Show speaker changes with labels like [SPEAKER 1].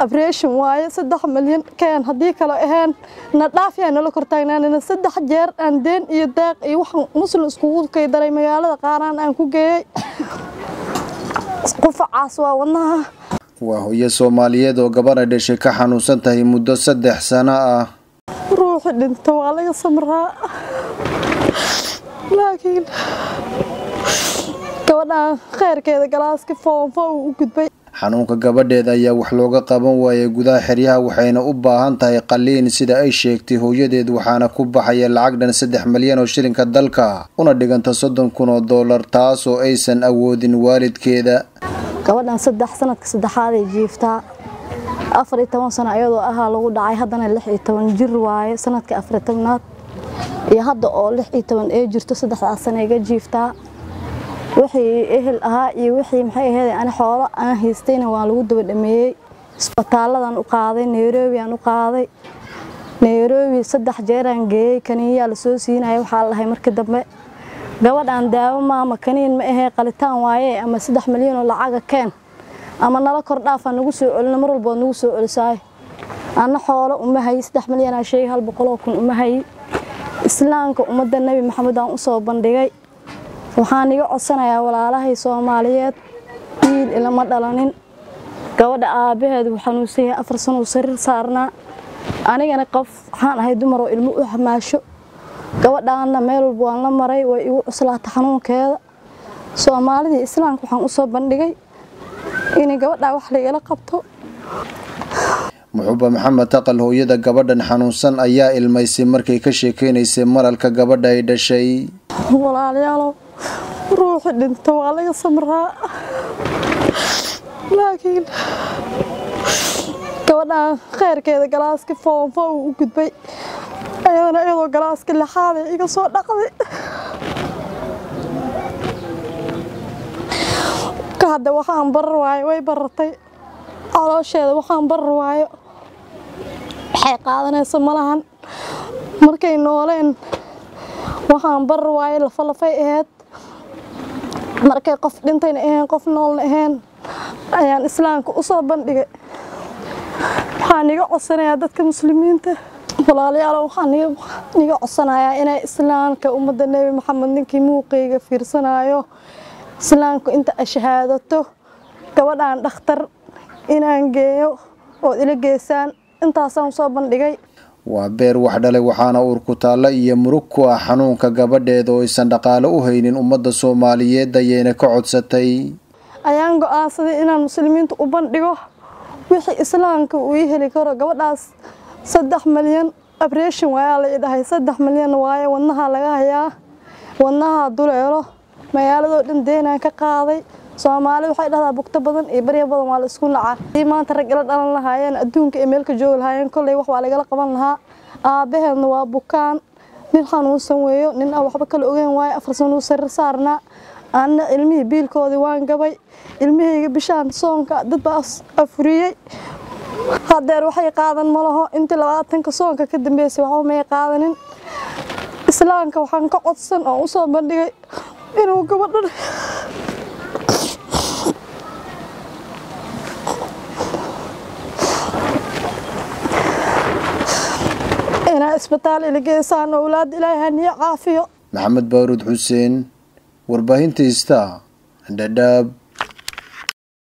[SPEAKER 1] abreeshin waaye saddex milyan keen haddii kale aheen na dhaafyaa nala kortaagnaanina saddex jeer aan deen iyo daaq iyo waxaan muslim iskugu kaydaray magaalada qaaraan aan ku geeyey qufacaas waa wadnaha
[SPEAKER 2] waa hooyo soomaaliyeed oo gabadha dhashay ka xanuunsan tahay muddo saddex sano ah
[SPEAKER 1] ruuxi dhinta waa laga samraa laakiin gabadhaan kheyrkeeda galaaski foonfo uu u gudbay
[SPEAKER 2] xanuunka gabadheeda ayaa wax looga qaban waayay gudaha xeryaha waxayna u baahan tahay qaliin sida ay sheegtay hooyadeed waxaana ku baxaya lacag dhan saddex milyan oo shilinka dalka una dhiganta soddon kun oo dollar taas oo aysan awoodin waalidkeeda
[SPEAKER 1] gabadhan saddex sanadka saddexaaday jiiftaa afar iyo toban sano ayadoo ahaa lagu dhacay haddana lix iyo toban jir waaye sanadka afar iyo tobnaad iyo hadda oo lix iyo toban ee jirto saddexdaas sana iga jiiftaa wixii ehel ahaa iyo wixii maxay ahayd ani xoolo aan haystayna waan lagu daba dhameeyey isbitaalladan u qaaday nairobi aan u qaaday nairobi saddex jeeraan geeyey kaniinyaa lasoo siinaya waxaa lahay markii dambe gabadhaan daawo maama kaniin ma ahee qalitaan waaye ama saddex milyan oo lacaga keen ama nala kor dhaafaa nagu soo celina mar walbood nagu soo celisaay anna xoolo uma hayi saddex milyanaa sheegay hal boqoloo kun uma hayi islaamka ummadda nebi maxamed aan usoo bandhigay waxaan iga codsanayaa walaalahay soomaaliyeed wiil ilama dhalanin gabadha aabbaheed wuu xanuunsan yahay afar sanuu sariir saarnaa anigana qof waxaan ahay dumaroo ilmo u xamaasho gabadhaanna meel walba waan la maray way igu cuslaata xanuunkeeda soomaalidii islaamka waxaan usoo bandhigay inay gabadhaa wax laigala qabto
[SPEAKER 2] muxuba maxamed taqal hooyada gabadhan xanuunsan ayaa ilmaysay markay ka sheekeynaysay maralka gabadha ay dhashay
[SPEAKER 1] walaalayaalow ruuxi dhinta waa laga samraa laakiin gabadhaan kheyrkeeda galaaski foonfo uu u gudbay ayadana iyadoo galaaski lixaaday iga soo dhaqday ka hadda waxaan barar waayo way barartay caloosheeda waxaan barar waayo waxay qaadanaysa malahan markay nooleen waxaan barar waayo lafalafay ahayd markay qof dhintayna ahayn qof noolna ahayn ayaan islaamka u soo bandhigay waxaan iga codsanayaa dadka muslimiinta walaalayaal waxaan iga codsanayaa inay islaamka ummadda nebi maxamed ninkii muuqayga fiirsanayo islaamku inta ay shahaadato gabadhaan dhakhtar inaan geeyo ood ila geysaan intaasaan soo bandhigay
[SPEAKER 2] waa beer wax dhalay waxaana uurku taalla iyo murug ku ah xanuunka gabadheeda oo aysan dhaqaale u haynin ummadda soomaaliyeed ayayna ka codsatay
[SPEAKER 1] ayaan go-aansaday inaan muslimiinta u bandhigo wixii islaamka uu ii heli karo gabadhaas saddex milyan abreeshin waayaa la idhahay saddex milyan waaye wadnaha laga hayaa wadnaha duleelo magaaladoo dhan deenaan ka qaaday soomaali waxay dhahdaa bugto badan iyo barya badan waa la isku nacaa hadii maanta rag ila dhalan lahaayeen adduunka ee meelka joogi lahaayeen kolley wax waa lagala qaban lahaa aabbaheedna waa bukaan nin xanuunsan weeyo nin aan waxba kala ogeyn waayo afar sanuu sariir saarnaa anna ilmihii biilkoodii waan gabay ilmihayga bishaan soonka dad baa afuriyey hadeer waxay qaadan ma laho intii labaatanka soonka ka dambeysay waxba may qaadanin islaamka waxaan ka codsan oo usoo bandhigay inuu gabadhan inaa isbitaal ila geysaan owlaad ilaahay haniyo caafiyo
[SPEAKER 2] maxamed baaruud xuseen warbaahinta ista dhadhaab